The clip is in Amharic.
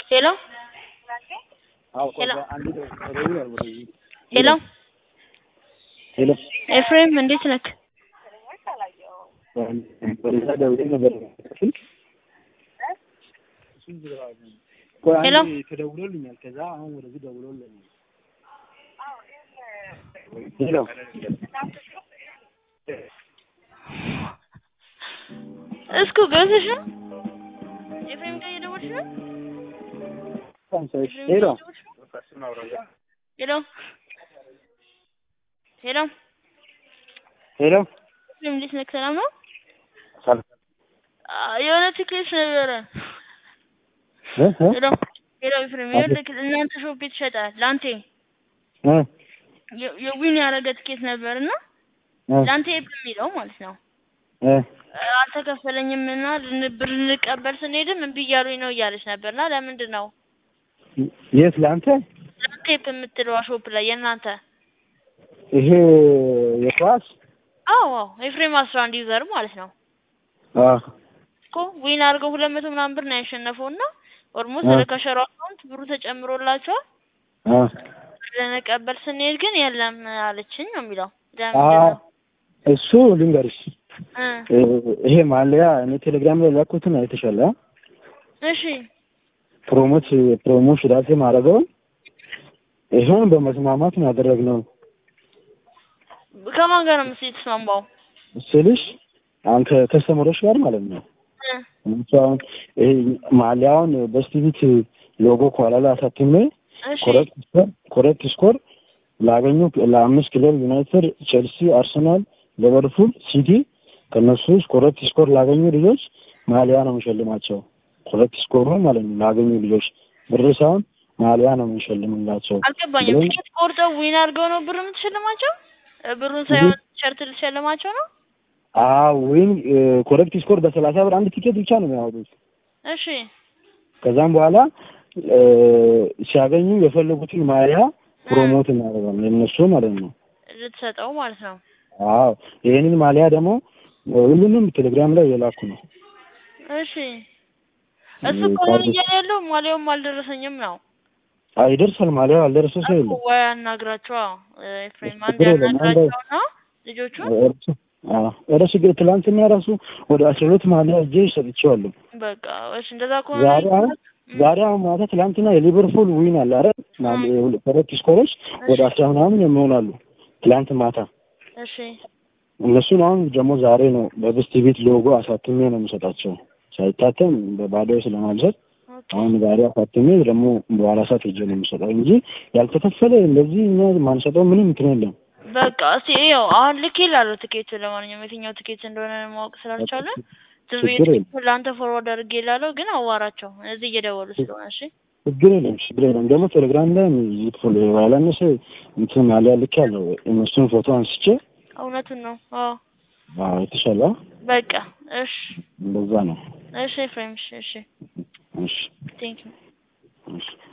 ሄሎ ሄሎ ሄሎ ሄሎ ኤፍሬም እንዴት ነክ? ወደዛ ደውዬ ነበር ስልክ ቆይ ሄሎ አንዴ ተደውሎልኛል። ከዛ አሁን ወደዚህ ደውሎልኛል። ሄሎ እስኩ ገብተሽ ነው? ኤፍሬም ጋር እየደወልሽ ነው? ኤፍሬም ጋር ሄሎ እየደወልሽ ነው? ሄሎ ሄሎ ሄሎ ኤፍሬም እንዴት ነክ? ሰላም ነው? ሰላም አ፣ የሆነ ትኬት ነበረ። እ እ ሄሎ ሄሎ ኤፍሬም ይኸውልህ እናንተ ሾፕ ቤት ይሸጣል ላንቴ እ የ- የዊን ያደረገ ትኬት ነበር እና እ ላንቴ የሚለው ማለት ነው እ አልተከፈለኝም እና ልን- ብር ልንቀበል ስንሄድም እምቢ እያሉኝ ነው እያለች ነበር እና ለምንድን ነው የት ለአንተ ላንቴፕ የምትለዋ ሾፕ ላይ የእናንተ ይሄ የኳስ አዎ አዎ ኤፍሬም አስራ አንድ ዩዘር ማለት ነው አ እኮ ዊን አድርገው ሁለት መቶ ምናምን ብር ነው ያሸነፈው እና ኦልሞስት አ ወደ ከሸሮ አካውንት ብሩ ተጨምሮላቸዋል አ ልንቀበል ስንሄድ ግን የለም አለችኝ ነው የሚለው አ ለምንድን ነው እሱ ልንገርሽ እ እ ይሄ ማለያ እኔ ቴሌግራም ላይ ላኩትን አይተሻል? አ? እሺ ፕሮሞት ፕሮሞት ራሴ ማድረገውን ይሄን በመስማማት ነው ያደረግነው ከማን ጋር ነው ምስ የተስማማው ስልሽ አንተ ከስተመሮች ጋር ማለት ነው። እ እነሱ አሁን ይሄ ማሊያውን በስቲቪት ሎጎ ከኋላ ላይ አሳትሜ እሺ ኮረክት ስኮር ኮረክት ስኮር ላገኙ ለአምስት ክለብ ዩናይትድ፣ ቼልሲ፣ አርሰናል፣ ሊቨርፑል፣ ሲቲ ከነሱ ውስጥ ኮረክት ስኮር ላገኙ ልጆች ማሊያ ነው የሚሸልማቸው። ኮረክት ስኮር ነው ማለት ነው ላገኙ ልጆች ብር ሳይሆን ማሊያ ነው የሚሸልምላቸው። አልገባኝም ብለን ትኬት ቆርጠው ዊን አድርገው ነው ብር የምትሸልማቸው እ ብሩን ሳይሆን ሸርት ልትሸልማቸው ነው አዎ ወይም ኮረክት ስኮር በሰላሳ ብር አንድ ቲኬት ብቻ ነው የሚያወጡት። እሺ ከዛም በኋላ እ ሲያገኙ የፈለጉትን ማሊያ ፕሮሞት እናደርጋለን የነሱ ማለት ነው። ልትሰጠው ማለት ነው አዎ ይሄንን ማሊያ ደግሞ ሁሉንም ቴሌግራም ላይ የላኩ ነው። እሺ እሱ እኮ ምን እያለ ያለው ማሊያውም አልደረሰኝም ነው አይ ይደርሳል ማሊያ አልደረሰ ሰው የለም። ወይ አናግራቸዋ ኤፍሬም አንድ ችግር የለም፣ አንድ- ያናግራቸውና ልጆቹን እርሱ አዎ እረ ችግር ትላንትና ራሱ ወደ አስራ ሁለት ማሊያ እጄ ሰጥቼዋለሁ። በቃ እሺ እንደዛ ከሆነ ዛሬ አሁን ዛሬ አሁን ማታ ትላንትና የሊቨርፑል ዊን አለ አረ ሁለት ስኮሮች ወደ አስራ ምናምን የሚሆናሉ ትላንት ማታ እሺ እነሱን አሁን ደግሞ ዛሬ ነው በብስት ቤት ሎጎ አሳትሜ ነው የምሰጣቸው። ሳይታተም በባዶ ስለማልሰጥ ኦኬ አሁን ዛሬ አሳትሜ ደግሞ በኋላ ሰዓት ሄጄ ነው የምሰጠው እንጂ ያልተከፈለ እንደዚህ እኛ ማንሰጠው ምንም እንትን የለም። በቃ እስቲ ይኸው አሁን ልክ ይላሉ ትኬቱ ለማንኛውም የትኛው ትኬት እንደሆነ ማወቅ ስላልቻለ ዝም ብዬ ችግር የለም ትኬቱን ለአንተ ፎርዋርድ አድርጌ ላለው ግን አዋራቸው እዚህ እየደወሉ ስለሆነ እሺ ችግር የለም ችግር የለም። ደግሞ ቴሌግራም ላይ ይጥፉል ያላነሰ እንትን አሊያ ልክ ያለው እነሱን ፎቶ አንስቼ እውነቱን ነው አዎ አዎ የተሻለ በቃ እሺ እንደዛ ነው። እሺ ኤፍሬም እሺ እሺ እሺ ቴንክ ዩ እሺ